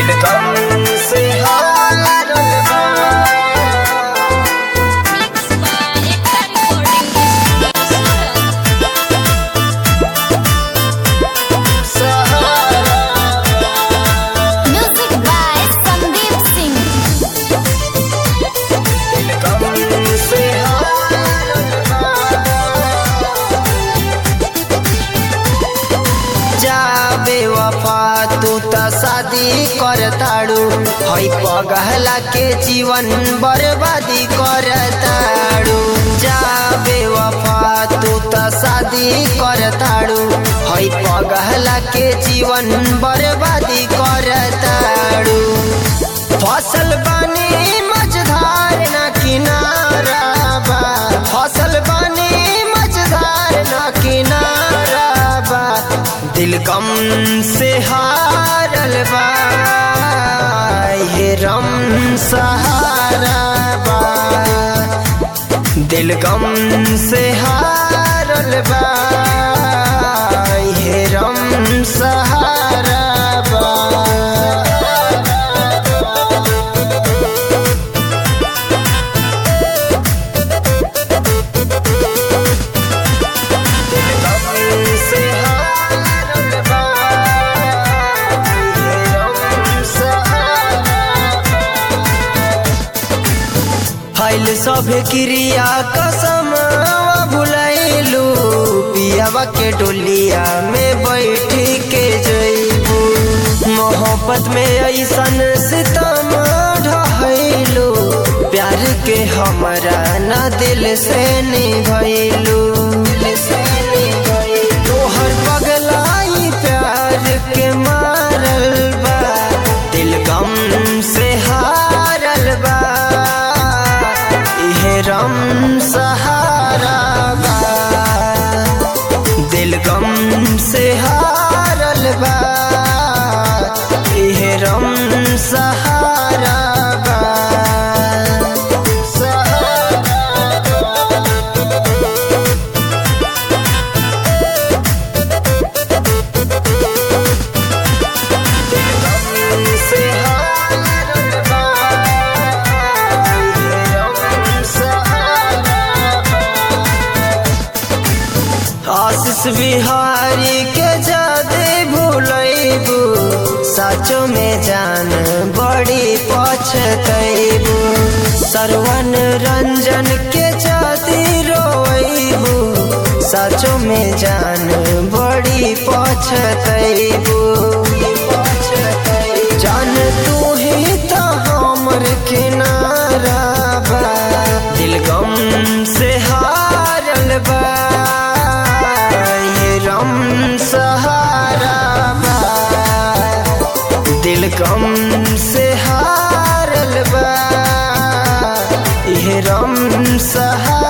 दिल गम से हारल बा Mixed by Ekta Recording Studio, Music by Sandeep Singh. जाबे वफा तू त शादी करताड़ू हई पगहला के जीवन बर्बादी करताड़ू जाबे वफा तू त शादी करताड़ू हई पगहला के जीवन बर्बादी करताड़ू फसल बनी मझधार न किनारा बा फसल बनी मझधार न किनारा बा दिल गम से हारल बा हे रम सहारा बा दिल गम से हारल बा हे रम सहारा बा से हारल बा हे रम सहारा फैल सब क्रिया कसम भुलैलू पियावा के डोलिया में बैठ के जैबू मोहब्बत में ऐसन सितम ढहैलू प्यार के हमरा ना दिल से निभैलू तोहर पगलाई प्यार के मारल बा दिल गम से हारल बा इहे रम सहारा बा दिल गम से हारल बा इहे रम सहारा बा सहारा बा से हारल बा हे रम सहारा बा। आशीष बिहारी के जादे भूलैबू साचो में जान बड़ी पछतैबू सरवन रंजन के जाती रोइबू साचो में जान बड़ी पछतैबू जान तू ही तो हमर किनारा बा दिल गम से हारल बा ये रम सहारा बा दिल गम से हारल बा ये रम सहारा